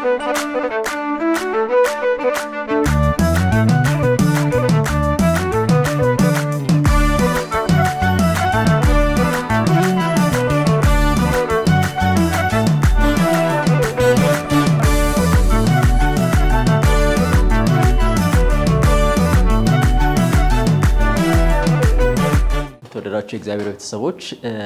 የተወደዳቸው የእግዚአብሔር ቤተሰቦች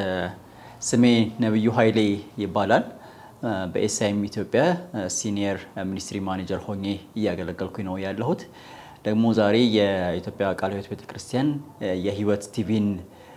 ስሜ ነብዩ ኃይሌ ይባላል። በኤስአይኤም ኢትዮጵያ ሲኒየር ሚኒስትሪ ማኔጀር ሆኜ እያገለገልኩኝ ነው ያለሁት። ደግሞ ዛሬ የኢትዮጵያ ቃለ ሕይወት ቤተክርስቲያን የህይወት ቲቪን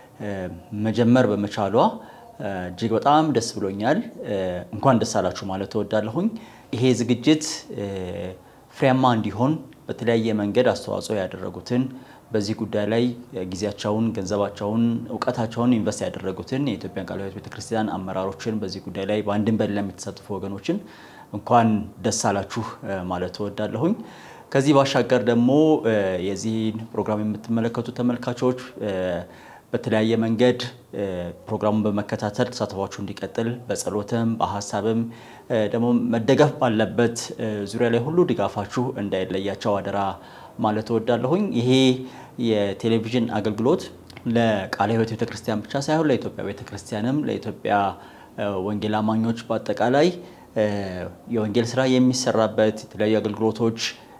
መጀመር በመቻሏ እጅግ በጣም ደስ ብሎኛል። እንኳን ደስ አላችሁ ማለት እወዳለሁኝ። ይሄ ዝግጅት ፍሬያማ እንዲሆን በተለያየ መንገድ አስተዋጽኦ ያደረጉትን በዚህ ጉዳይ ላይ ጊዜያቸውን፣ ገንዘባቸውን፣ እውቀታቸውን ኢንቨስት ያደረጉትን የኢትዮጵያን ቃለ ሕይወት ቤተክርስቲያን አመራሮችን በዚህ ጉዳይ ላይ በአንድም በሌላም የተሳተፉ ወገኖችን እንኳን ደስ አላችሁ ማለት እወዳለሁኝ። ከዚህ ባሻገር ደግሞ የዚህን ፕሮግራም የምትመለከቱ ተመልካቾች በተለያየ መንገድ ፕሮግራሙን በመከታተል ተሳትፏችሁ እንዲቀጥል በጸሎትም በሀሳብም ደግሞ መደገፍ ባለበት ዙሪያ ላይ ሁሉ ድጋፋችሁ እንዳይለያቸው አደራ ማለት እወዳለሁኝ። ይሄ የቴሌቪዥን አገልግሎት ለቃለ ሕይወት ቤተክርስቲያን ብቻ ሳይሆን ለኢትዮጵያ ቤተክርስቲያንም ለኢትዮጵያ ወንጌል አማኞች በአጠቃላይ የወንጌል ስራ የሚሰራበት የተለያዩ አገልግሎቶች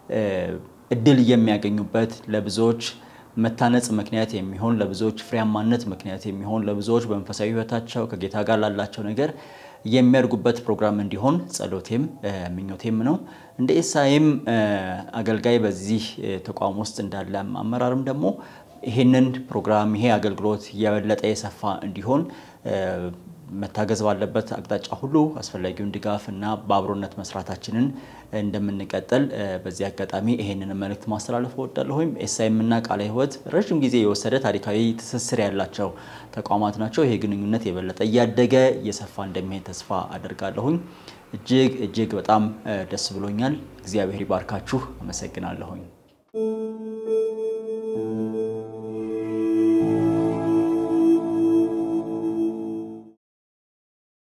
እድል የሚያገኙበት ለብዙዎች መታነጽ ምክንያት የሚሆን ለብዙዎች ፍሬያማነት ምክንያት የሚሆን ለብዙዎች በመንፈሳዊ ሕይወታቸው ከጌታ ጋር ላላቸው ነገር የሚያድጉበት ፕሮግራም እንዲሆን ጸሎቴም ምኞቴም ነው። እንደ ኤስአይኤም አገልጋይ በዚህ ተቋም ውስጥ እንዳለ አመራርም ደግሞ ይሄንን ፕሮግራም ይሄ አገልግሎት የበለጠ የሰፋ እንዲሆን መታገዝ ባለበት አቅጣጫ ሁሉ አስፈላጊውን ድጋፍ እና በአብሮነት መስራታችንን እንደምንቀጥል በዚህ አጋጣሚ ይሄንን መልእክት ማስተላለፍ እወዳለሁም። ኤስአይኤም እና ቃለ ሕይወት ረዥም ጊዜ የወሰደ ታሪካዊ ትስስር ያላቸው ተቋማት ናቸው። ይሄ ግንኙነት የበለጠ እያደገ እየሰፋ እንደሚሄድ ተስፋ አደርጋለሁኝ። እጅግ እጅግ በጣም ደስ ብሎኛል። እግዚአብሔር ይባርካችሁ። አመሰግናለሁኝ።